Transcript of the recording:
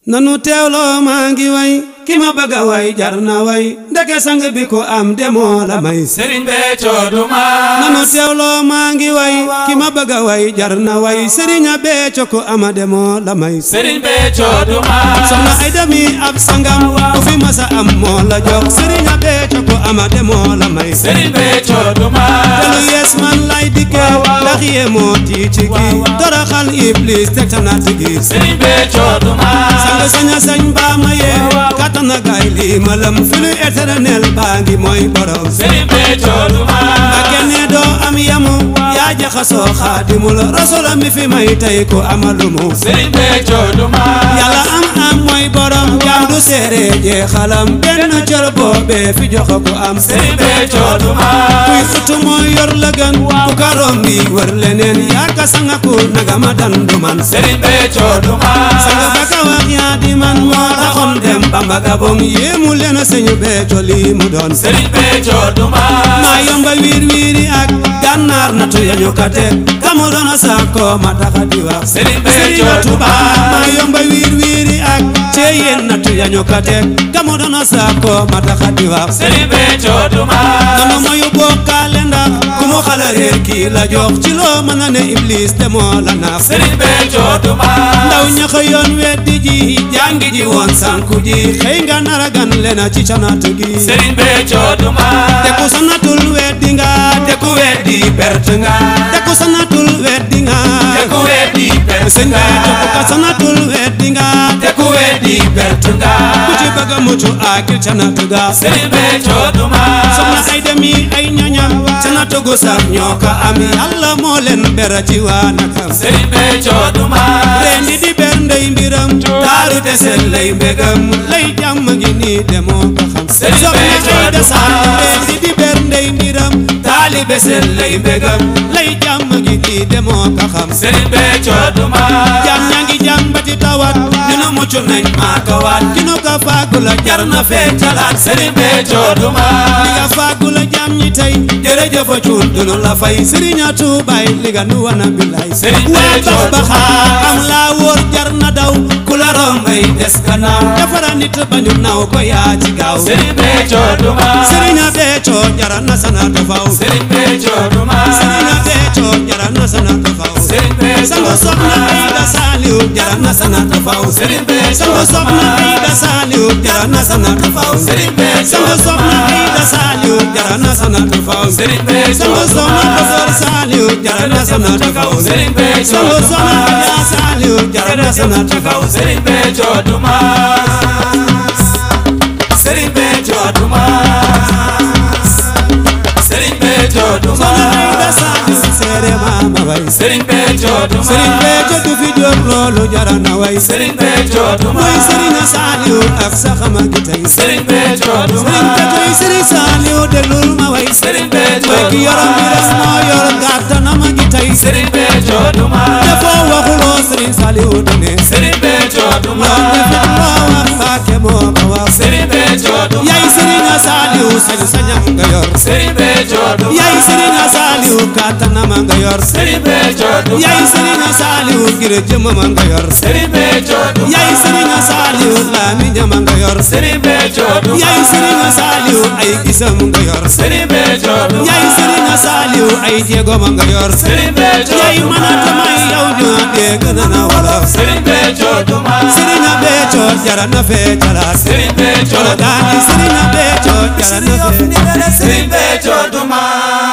nanu teewloo maa ngi way ki ma bëgg a way jar na way ndeke sang bi ko am demoo la may Serigne Béthio du maas nanu teewloo maa ngi way ki ma bëgg a way jar na way Serigne Béthio ko ama demoo la may Serigne Béthio du maas soxna ay demi ab sangam ku fi masa am moo la jox Serigne Béthio ko ama demoo la may Serigne Béthio du maas te lu yees man lay dikkee ndax yee moo tii ci gi toroxal iblis teg ta natt gi Serigne Béthio du maas sanga saña sañ baa ma yee kattan na gaay lii ma lam fi lu éternel baa ngi mooy borom Serigne Béthio du maas ba kenn doo am yamu yaa jaxasoo xaadimul rasula mi fi may tey ko amalumu Serigne Béthio du maas yàlla am am mooy borom jaam du seere jeexalam benn cër boobee fi jox ko am Serigne Béthio du maas kuy xutu mooy yor la gën ku karoom bi wër leneen yaa ka sanga ku naga ma dandu man Serigne Béthio du maas sanga baka wax yaa di man moo taxoon dem Bamba Gabon yéemu leen a sëñu Béthio lii mu doon Serigne Béthio du maas maa yomba wiir wiiri ak gànnaar natu yañu ka teg kamu doon a saako ma taxa di wax Serigne Béthio Serigne du Touba maas maa yomba wiir wiiri ak ceeyeen natu yañu ka teg kamu doon a saako ma taxa di wax Serigne Béthio du maas nanu moyu bokkaale ndax ku mu xala réer kii la jox ci loo mën a ne iblis te moo la nax Serigne Béthio du maas ndaw ña xëyoon weddi ji jàngi ji woon sànku ji xëy nga nara gan lena ci canat gi Serigne Béthio du maas te ku sanatul weddi nga te ku weddi perte nga te ku sanatul weddi nga te ku weddi perte sëñ nga bi te ku sanatul weddi nga te ku weddi perte nga ku ci bëgg a mucc akil canat ga Serigne Béthio du maas soxna ay demi ay ñoñam canat gu sax ñoo ko am yàlla moo leen bera ci waa nakam Serigne Béthio du maas rendi di ber ndey mbiram taaru te seen lay mbégam lay jàmm gi nii demoo ko xam Serigne Béthio soxna ay du desaan maas. rendi di ber ndey mbiram taalibe seen lay mbégam lay jàmm gi nii demoo ko xam Serigne Béthio du maas jàmm ñaa ngi jàmbati tawat ñu nu mucc nañ maa ko waat ki nu ko fàggu la jar na fee calaat Serigne Béthio du li maas nga fàggu la jàmm ñi tey jërëjëf a cuun dunu la fay Serigne Toubaay li nga nu wana billaay Serigne waa Béthio bax du baxaa maas. am laa wóor jar na daw ku la rombay des gannaaw defara nit ba ñu naw ko yaa ci gaaw Serigne Béthio du maas Serigne Béthio jara na sana tafaw Serigne Béthio du maas Serigne Béthio jara na sana tafaw Serigne Béthio sango soxna Ayda Saliw jara na sana tafaw Serigne Béthio sango soxna Ayda Saliw jara na sana tafaw Serigne Béthio sango soxna Ayda Saliw jara na sana tafaw Serigne Béthio sango soxna Docteur Saliw jara na sana tafaw Serigne Béthio sango du soxna maas Adja Saliw jara na sana tafaw Serigne Béthio du maas Serigne Béthio du maas Serigne Béthio du soxna Ayda maas Saliw seere maama way Serigne Béthio du Serigne maas Béthio du fi jóg loolu jara na way Serigne Béthio du mooy maas Serigne Saliw ak saxama gi tey Serigne Béthio du Serigne Béthio yi maas Serigne Saliw déglul ma way Serigne Béthio mooy ki du yorom bi rek maas moo yor gàttanam gi tey Serigne Béthio du maas defoo waxuloo Serigne Saliw dane Serigne Béthio du loo defit maas loo wax Mbàkke moo ko wax Serigne Béthio du yaay Serigne Saliw sañ sañam nga yor Serigne Béthio du yaay Serigne Saliw gàttanam nga yor Serigne Béthio du yaay Serigne Saliw ngir jëmam nga yor Serigne Béthio du yaay Serigne Saliw làmmiñam nga yor Serigne Béthio du yaay Serigne Saliw ay gisam nga yor Serigne Béthio du yaay Serigne Saliw ay jéegom nga yor Serigne Béthio yaay du mën a tamay yow ñu dégg na na wolof Serigne Béthio du maas Serigne Béthio jara na fee calaat Serigne Béthio Jolo du daani maas Serigne Béthio jara na fee Serigne Béthio du maas